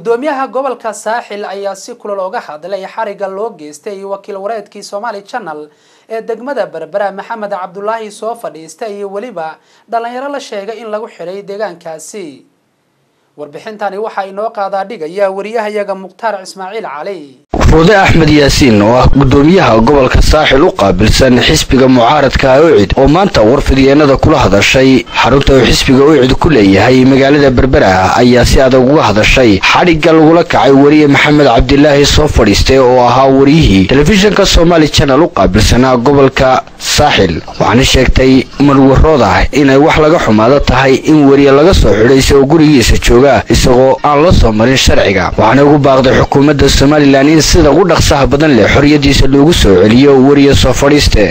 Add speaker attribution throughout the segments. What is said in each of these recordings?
Speaker 1: gudoomiyaha gobolka saaxil ayaa si kulal oga hadlay xariga loo geystay wakiil wareedkii somaali channel ee degmada berbera maxamed cabdulaahi soo fadhiista iyo weliba dhalinyaro la sheegay in lagu xidhay deegaankaasi warbixintani waxaa inoo qaadaa dhigaya wariyahayaga mukhtaar ismaaciil cali
Speaker 2: ruude axmed yaasiin oo ah gudoomiyaha gobolka saaxil u qaabilsan xisbiga mucaaradka ucid oo maanta warfidyeennada kula hadashay xarunta uu xisbiga ucid ku leeyahay magaalada berbera ayaa si adag uga hadashay xadhigga lagula kacay weriye maxamed cabdilaahi soo fadhiistay oo ahaa wariyihii telefishinka somaali channel u qaabilsanaa gobolka saaxil waxaana sheegtay marwarooda inay wax laga xumaado tahay in weriye laga soo xidhay isagoo gurigiisa jooga isagoo aan la soo marin sharciga waxaana ugu baaqday xukuumadda somalilan in sida ugu dhaqsaha badan leh xorriyadiisa loogu soo celiyo weriye soo fadhiiste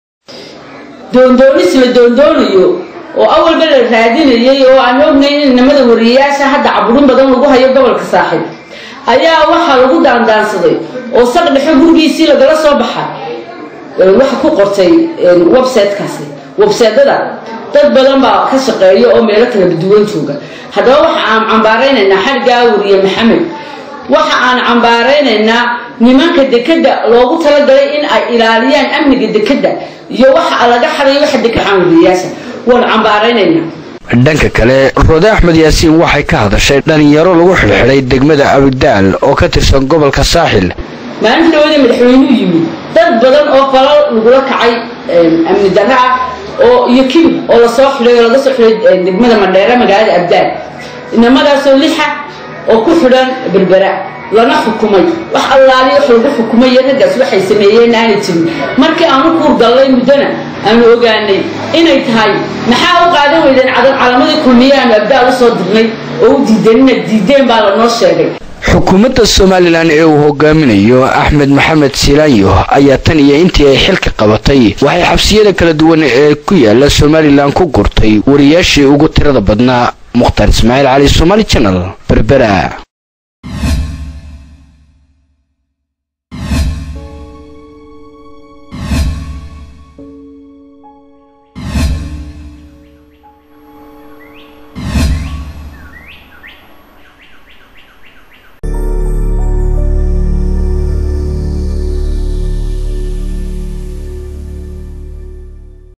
Speaker 3: doondoonis la doondoonayo oo awalba la raadinayay oo aan ognayn in inamada wariyayaasha hadda caburin badan lagu hayo gobolka saaxiib ayaa waxaa lagu daandaansaday oo saq dhexe gurigiisii lagala soo baxa waxa ku qortay websitekaasi websaytada dad badan baa ka shaqeeya oo meelo kala duwan jooga haddaba waxa aan cambaaraynaynaa xargaa wariye maxamed waxa aan cambaaraynaynaa nimanka dekeda loogu talagalay in ay ilaaliyaan amniga dekeda iyo waxa laga xaday waxa dekaan wariyayaasha waan cambaaraynaynaa
Speaker 2: dhanka kale roode axmed yaasiin waxay ka hadashay dhalinyaro lagu xidhxidhay degmada abidaal oo ka tirsan gobolka saaxil
Speaker 3: maalinta dhawada madaxweynuu yimid dad badan oo falal lagula kacay amni darra ah oo iyo kibir oo lasoo xidhay oo laga soo xidhay degmada madheere magaalada abdaal inamadaasoo lixa oo ku xidhan berbera lana xukumay wax allaali wax lagu xukumay raggaas waxay sameeyeen aanay jirin markii aanu kuurdallay muddona aanu ogaanay inay tahay maxaa u qaadan weydeen calamadii kulmiye aanu abdaal usoo dirnay oo u diideen inaad diideen baa lanoo sheegay
Speaker 2: xukuumadda somalilan ee uu hogaaminayo axmed maxamed silaanyo ayaa tan iyo intii ay xilka qabatay waxay xabsiyada kala duwan ee ku yaala somalilan ku gurtay wariyaashii ugu tirada badnaa mukhtaar ismaaciil cali somaali channel berbera